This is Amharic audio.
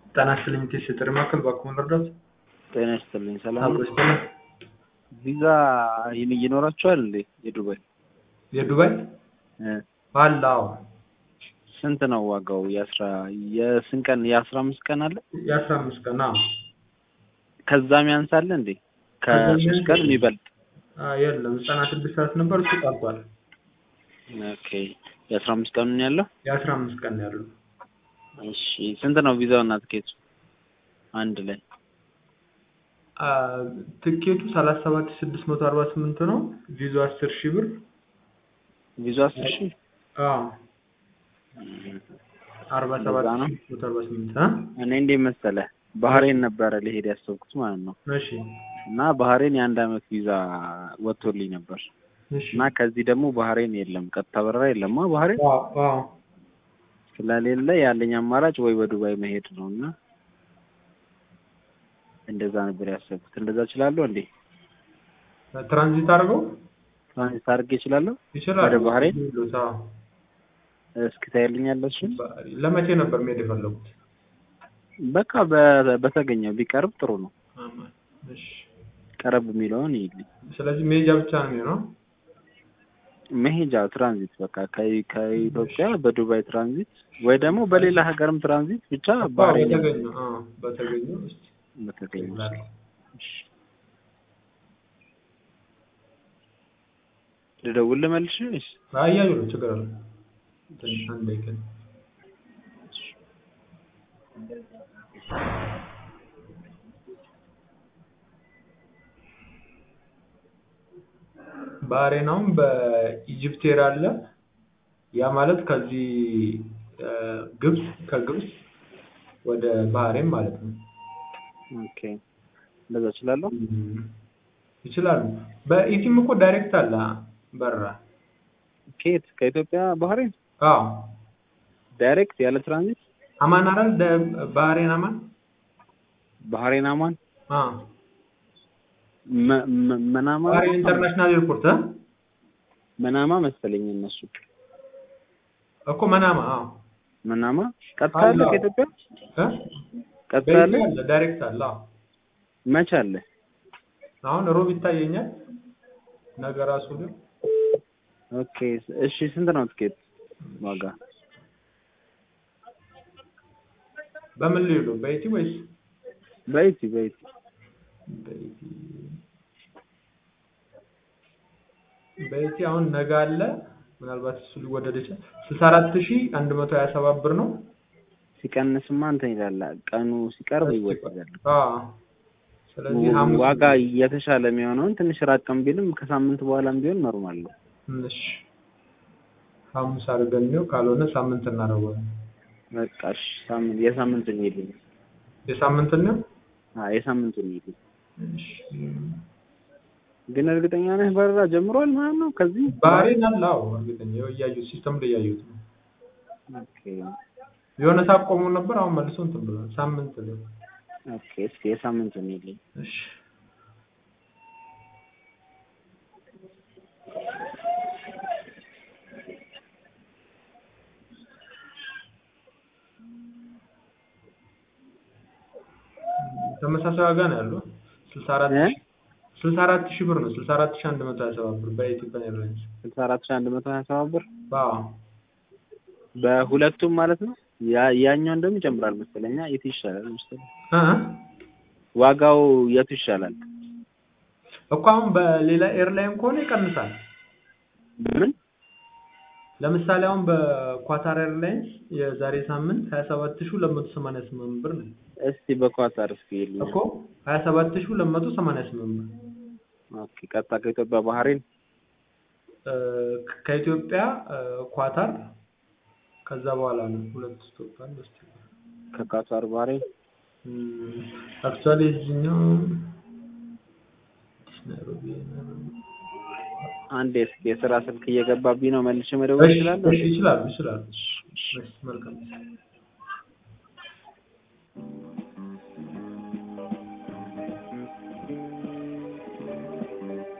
ጤና ይስጥልኝ ቴስ የጥሪ ማዕከል እባክዎን ልርዳዎት? ጤና ይስጥልኝ ሰላም አብሮ ነው? ይስጥልኝ። ቪዛ ይን- ይኖራችኋል እንዴ የዱባይ የዱባይ እ አለ? አዎ። ስንት ነው ዋጋው? የአስራ የስንት ቀን የአስራ አምስት ቀን አለ የአስራ አምስት ቀን አዎ። ከዛም ያንሳል እንዴ ከሶስት ቀን የሚበልጥ አ የለም ዘጠና ስድስት ሰዓት ነበር እሱ ቀርቷል። ኦኬ የአስራ አምስት ቀኑን ያለው የአስራ አምስት ቀን ነው ያለው። እሺ ስንት ነው ቪዛው እና ትኬቱ አንድ ላይ አ ትኬቱ ሰላሳ ሰባት ሺህ ስድስት መቶ አርባ ስምንት ነው። ቪዛው አስር ሺህ ብር ቪዛው አስር ሺህ አዎ አርባ ሰባት እንደዛ ነው? ሺህ መቶ አርባ ስምንት አ እኔ እንዴት መሰለህ ባህሬን ነበረ ልሄድ ያሰብኩት ማለት ነው እሺ እና ባህሬን የአንድ አመት ቪዛ ወጥቶልኝ ነበር እሺ እና ከዚህ ደግሞ ባህሬን የለም ቀጥታ በረራ የለማ ባህሬን አዎ አዎ ስለሌለ ያለኝ አማራጭ ወይ በዱባይ መሄድ ነው እና እንደዛ ነበር ያሰብኩት። እንደዛ እችላለሁ እንዴ? ትራንዚት አድርገው ትራንዚት አድርጌ እችላለሁ? ይችላል። ወደ ባህሬን? ይሉት፣ አዎ። እስኪ ታይልኛለህ እሱን? ለመቼ ነበር መሄድ የፈለጉት? በቃ በ- በተገኘው ቢቀርብ ጥሩ ነው። እሺ ቀረብ የሚለውን ይልኝ። ስለዚህ መሄጃ ብቻ ነው የሚሆነው። መሄጃ ትራንዚት በቃ ከ- ከኢትዮጵያ በዱባይ ትራንዚት ወይ ደግሞ በሌላ ሀገርም ትራንዚት ብቻ ባህሬን በተገኘው አዎ፣ በተገኘው እስኪ በተገኘው እሺ። ልደውል ልመልሽ ወይስ? አያዩ ነው ችግር አለ። ትንሽ አንድ ደቂቃ ባህሬን አሁን በኢጅፕት ኤር አለ። ያ ማለት ከዚህ እ ግብጽ ከግብጽ ወደ ባህሬን ማለት ነው። ኦኬ እንደዛ እችላለሁ። ይችላሉ። በኢቲም እኮ ዳይሬክት አለ በረራ። ከየት ከኢትዮጵያ ባህሬን አዎ ዳይሬክት ያለ ትራንዚት አማን አይደል? ደ- ባህሬን አማን። ባህሬን አማን አዎ መ- መ- መናማ ባህሬን ኢንተርናሽናል ኤርፖርት እ መናማ መሰለኝ እነሱ እኮ መናማ። አዎ መናማ ቀጥታ አለ አለ። ከኢትዮጵያ እ ቀጥታ አለ በኢቲ አለ ዳይሬክት አለ። አዎ መች አለ አሁን ሮብ ይታየኛል። ነገ ራሱ ግን ኦኬ እሺ ስንት ነው ትኬት ዋጋ በምን ሊሄዱ በኢቲ ወይስ በኢቲ በኢቲ በኢቲ በኢቲ አሁን ነገ አለ። ምናልባት እሱ ሊወደድ ይችላል። ስልሳ አራት ሺህ አንድ መቶ ሀያ ሰባት ብር ነው። ሲቀንስማ እንትን ይላል ቀኑ ሲቀርብ ይወደዳል አዎ ስለዚህ ሐሙስ ዋጋ የተሻለ የሚሆነውን ትንሽ ራቅም ቢልም ከሳምንት በኋላም ቢሆን ኖርማል ነው ትንሽ ሐሙስ አድርገን ነው። ካልሆነ ሳምንት እናደርገዋለን። በቃ እሺ ሳምንት የሳምንቱን ይልኝ የሳምንት ነው። አዎ የሳምንቱን ይልኝ እሺ ግን እርግጠኛ ነህ በረራ ጀምሯል ማለት ነው ከዚህ ባህሬን አለ። አዎ እርግጠኛ ይኸው እያዩት ሲስተም ላይ እያዩት ነው። ኦኬ የሆነ ሰዓት ቆሞ ነበር። አሁን መልሶ እንትን ብሏል። ሳምንት ነው። ኦኬ እስኪ የሳምንቱን ይልኝ እሺ ተመሳሳይ ዋጋ ነው ያለው። ስልሳ አራት እ? ስልሳ አራት ሺህ ብር ነው። ስልሳ አራት ሺህ አንድ መቶ ሀያ ሰባት ብር በኢትዮጵያ ኤርላይንስ። ስልሳ አራት ሺህ አንድ መቶ ሀያ ሰባት ብር አዎ በሁለቱም ማለት ነው ያ ያኛው እንደውም ይጨምራል መሰለኝ የቱ ይሻላል መሰለኝ እ ዋጋው የቱ ይሻላል እኮ አሁን በሌላ ኤርላይን ከሆነ ይቀንሳል። ምን ለምሳሌ አሁን በኳታር ኤርላይንስ የዛሬ ሳምንት ሀያ ሰባት ሺህ ሁለት መቶ ሰማንያ ስምንት ብር ነው እስቲ በኳታር እስኪ ይልኝ እኮ ሀያ ሰባት ሺህ ሁለት መቶ ሰማንያ ስምንት ብር ኦኬ ቀጥታ ከኢትዮጵያ ባህሬን እ ከኢትዮጵያ እ ኳታር ከዛ በኋላ ነው ሁለት ስቶፕ አለ። እስኪ ከኳታር ባህሬን አክቹዋሊ እዚህኛው ናይሮቢ ናይሮቢ አንዴ እስኪ የስራ ስልክ እየገባብኝ ነው መልሼ መደወል እሺ እችላለሁ እሺ ይችላሉ ይችላሉ። እሺ መልካም